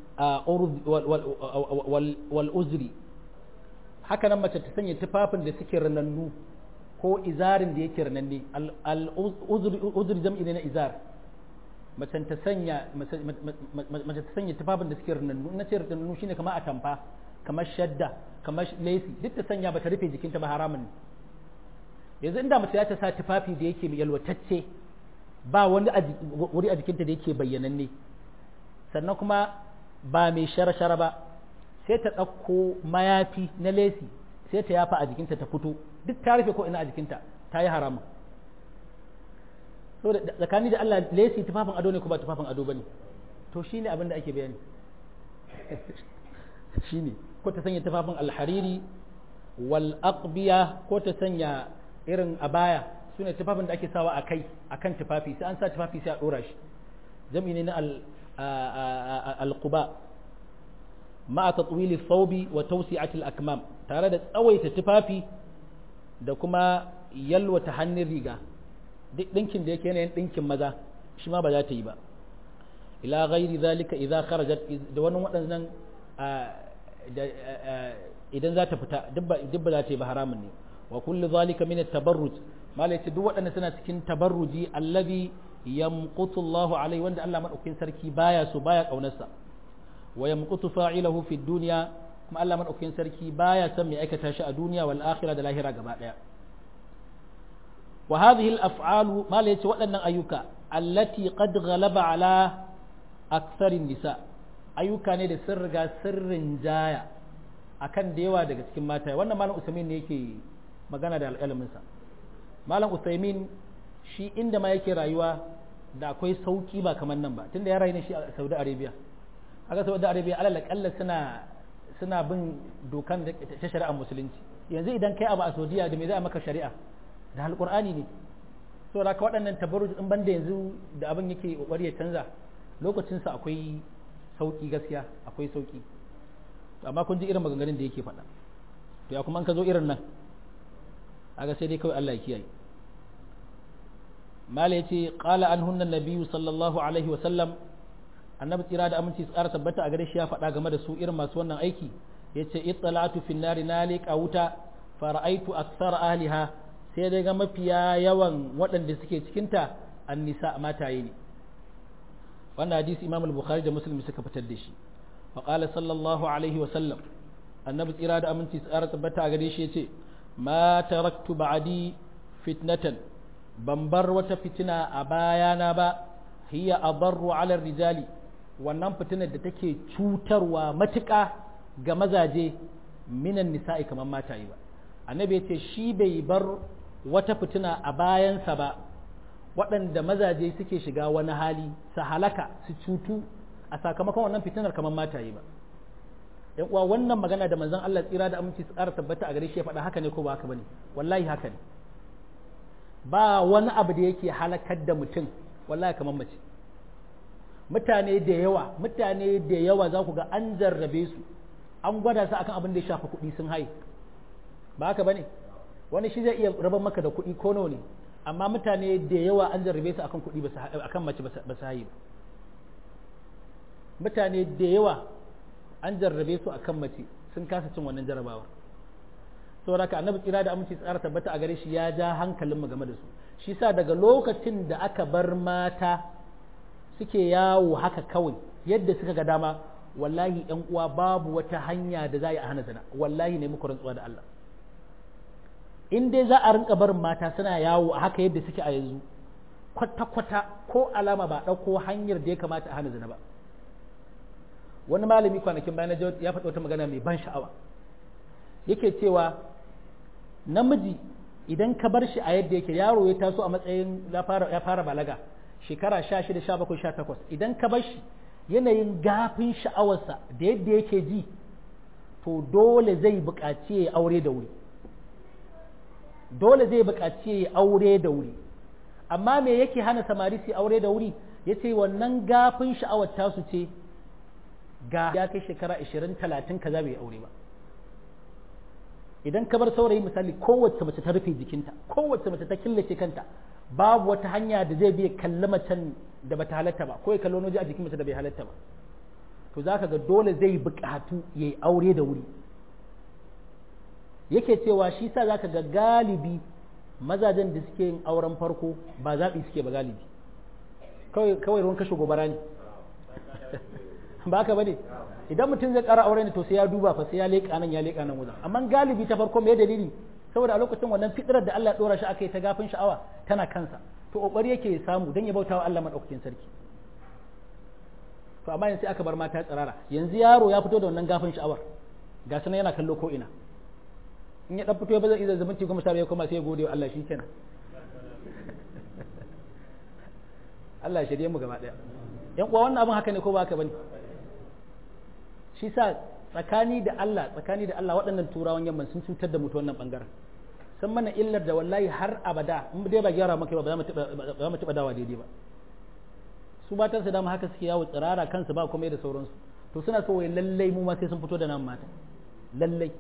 wal uzri haka nan mace ta sanya tufafin da suke ranannu ko izarin da yake rananne al uzri jam'i ne na izar mace ta sanya mace ta sanya tufafin da suke ranannu na ce ranannu shine kamar atamfa kamar shadda kamar lacy duk ta sanya bata rufe jikinta ba haramun yanzu inda mace ta sa tufafi da yake yalwatacce ba wani wuri a jikinta da yake bayyananne sannan kuma ba mai shara-shara ba sai ta ɗauko mayafi na lesi sai ta yafa a jikinta ta fito duk ta rufe ko ina a jikinta ta yi haramun saboda tsakani da Allah lesi tufafin ado ne ko ba tufafin ado bane to shine abin da ake bayani shine ko ta sanya tufafin alhariri wal aqbiya ko ta sanya irin abaya sune tufafin da ake sawa a kai akan tufafi sai an sa tufafi sai a dora shi jami'i ne na al-quba ma'a tatwili thawbi wa tawsi'ati al-akmam tare da tsawaita tufafi da kuma yalwata hannun riga duk dinkin da yake yanayin dinkin maza shi ma ba za ta yi ba ila ghairi zalika idza kharajat da wannan waɗannan idan za ta fita duk ba za ta yi ba haramun ne wa kullu zalika min at-tabarruj mala yace duk waɗannan suna cikin tabarruji allazi yamqutu Allahu alaihi wanda Allah madaukakin sarki baya so baya kaunarsa wa yamqutu fa'ilahu fi dunya kuma Allah madaukakin sarki baya son mai aikata shi a duniya wal akhirah da lahira gaba daya wa hadhihi al-af'alu mala yace waɗannan ayyuka allati qad ghalaba ala aktharin nisa ayyuka ne da sun riga sirrin jaya akan da yawa daga cikin mata wannan malam usaimin ne yake magana da alƙalaminsa malam usaimin shi inda ma yake rayuwa da akwai sauki ba kamar nan ba tunda ya rayu ne shi a saudi arabia haka saudi arabia alal akalla suna suna bin dokan ta shari'ar musulunci yanzu idan kai abu a saudiya da me za a maka shari'a da alƙur'ani ne so da ka waɗannan tabarruj din banda yanzu da abin yake kokari ya canza lokacinsa akwai sauki gaskiya akwai sauki amma kun ji irin maganganun da yake faɗa to ya kuma an ka zo irin nan aga sai dai kawai Allah ya kiyaye mala yace qala anhunna nabiyyu sallallahu alaihi wa sallam annabi tsira da aminci su ƙara tabbata a gare shi ya faɗa game da su irin masu wannan aiki yace ittala'tu fin nari nali wuta fara'aitu aktsara ahliha sai dai ga mafiya yawan waɗanda suke cikinta annisa mataye ne wannan hadisi imam al-bukhari da muslim suka fitar da shi wa qala sallallahu alaihi wa sallam annabi tsira da aminci tsara tabbata a gare shi yace ma taraktu ba'di fitnatan ban bar wata fitina a bayana ba hiya adarru ala rijali wannan fitinar da take cutarwa matuƙa ga mazaje minan nisa'i kamar mataye ba annabi yace shi bai bar wata fitina a bayansa ba waɗanda mazaje suke shiga wani hali su halaka su cutu a sakamakon wannan fitinar kamar mataye ba yan uwa wannan magana da manzon Allah tsira da aminci su ƙara tabbata a gare shi ya faɗa haka ne ko ba haka bane wallahi haka ne ba wani abu da yake halakar da mutum wallahi kamar mace mutane da yawa mutane da yawa za ku ga an jarrabe su an gwada su akan abin da ya shafi kuɗi sun haye ba haka bane wani shi zai iya rabar maka da kuɗi ko nawa ne amma mutane da yawa an jarrabe su akan kuɗi akan mace ba su haye ba mutane da yawa an jarrabe su akan mace sun kasa cin wannan jarrabawar saboda ka annabi tsira da aminci tsara tabbata a gare shi ya ja hankalin mu game da su shi sa daga lokacin da aka bar mata suke yawo haka kawai yadda suka ga dama wallahi yan uwa babu wata hanya da za a yi a hana zina wallahi ne muku rantsuwa da Allah in dai za a rinka barin mata suna yawo a haka yadda suke a yanzu kwata-kwata ko alama ba ɗauko hanyar da ya kamata a hana zina ba wani malami kwanakin bayan ya faɗi wata magana mai ban sha'awa yake cewa namiji idan ka bar shi a yadda yake yaro ya taso a matsayin ya fara balaga shekara sha shida sha bakwai sha takwas idan ka bar shi yanayin gafin sha'awarsa da yadda yake ji to dole zai buƙaci ya aure da wuri dole zai buƙaci ya aure da wuri amma me yake hana samari su aure da wuri ya ce wannan gafin sha'awar tasu ce ga ya kai shekara 20 30 kaza bai aure ba idan ka bar saurayi misali kowace mace ta rufe jikinta kowace mace ta killace kanta babu wata hanya da zai biya kalli macen da bata halatta ba ko ya kalli wani a jikin mace da bai halatta ba to zaka ga dole zai buƙatu ya yi aure da wuri yake cewa shi sa zaka ga galibi mazajen da suke yin auren farko ba zaɓi suke ba galibi kawai ruwan kashe gobara ne ba ka bane idan mutum zai ƙara aure ne to sai ya duba fa sai ya leƙa nan ya leƙa nan wajen amma galibi ta farko me dalili saboda a lokacin wannan fitrar da Allah dora shi aka yi ta gafin sha'awa tana kansa to kokari yake samu dan ya bautawa Allah madaukakin sarki to amma yanzu aka bar mata tsirara yanzu yaro ya fito da wannan gafin sha'awar ga sanan yana kallo ko ina in ya dan fito ba zai iya zumunci goma sha biyar kuma sai ya gode wa Allah shikenan Allah shirye mu gaba daya yan uwa wannan abin haka ne ko ba haka bane shi sa tsakani da Allah tsakani da Allah waɗannan turawan yamman sun cutar da mutu wannan bangaren san mana illar da wallahi har abada in dai ba gyara maka ba ba za mu taɓa dawa daidai ba su matan su dama haka suke yawo tsirara kansu ba kuma da sauransu to suna so wai lallai mu ma sai sun fito da nan mata lallai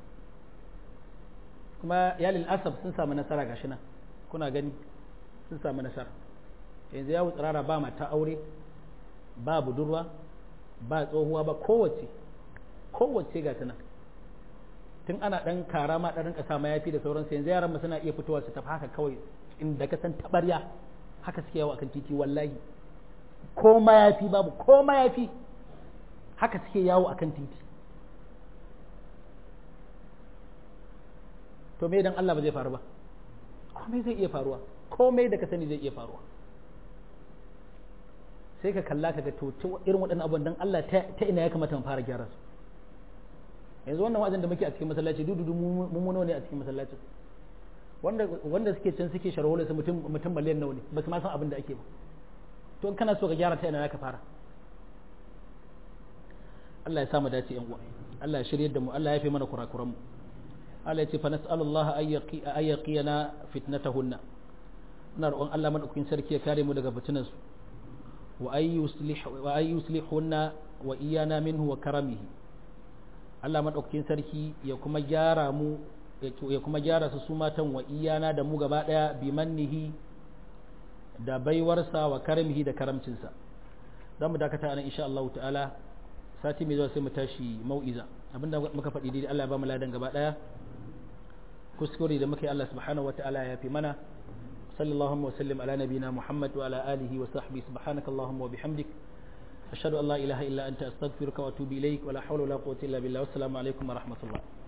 kuma ya lil asab sun samu nasara gashi nan kuna gani sun samu nasara yanzu yawo tsirara ba mata aure ba budurwa ba tsohuwa ba kowace kowace ga ta nan tun ana dan kara ma dan rinka sa mayafi da sauransu yanzu yaran mu suna iya fitowa su tafi haka kawai inda ka san tabarya haka suke yawo akan titi wallahi ko mayafi babu ko mayafi haka suke yawo akan titi to me dan Allah ba zai faru ba komai zai iya faruwa komai da ka sani zai iya faruwa sai ka kalla ka ga to irin waɗannan abubuwan dan Allah ta ina ya kamata mu fara gyara su yanzu wannan wa'azin da muke a cikin masallaci dududu mummuno ne a cikin masallacin wanda wanda suke can suke sharhola su mutum mutum miliyan nawa ne ba su ma san abin da ake ba to in kana so ka gyara ta ina ka fara Allah ya samu dace yan uwa Allah ya shiryar da mu Allah ya fi mana kurakuran mu Allah ya ce fa nas'alullaha ay yaqina fitnatahunna ina roƙon Allah madaukakin sarki ya kare mu daga fitinan su wa ay yuslih wa ay yuslihunna wa iyana minhu wa karamihi Allah madaukakin sarki ya kuma gyara mu ya kuma gyara su su matan wa iyana da mu gaba daya bi mannihi da baiwarsa wa karamihi da karamcinsa za mu dakata anan insha Allah ta'ala sati mai zuwa sai mu tashi mau'iza abinda muka faɗi dai Allah ya ba mu ladan gaba daya kuskure da muka yi Allah subhanahu wata'ala ya fi mana sallallahu wa sallim ala nabina Muhammad wa ala alihi wa sahbihi subhanaka allahumma wa bihamdik ashhadu an la ilaha illa anta astaghfiruka wa atubu ilaik wa la hawla wa la quwwata illa billah wassalamu alaikum wa rahmatullah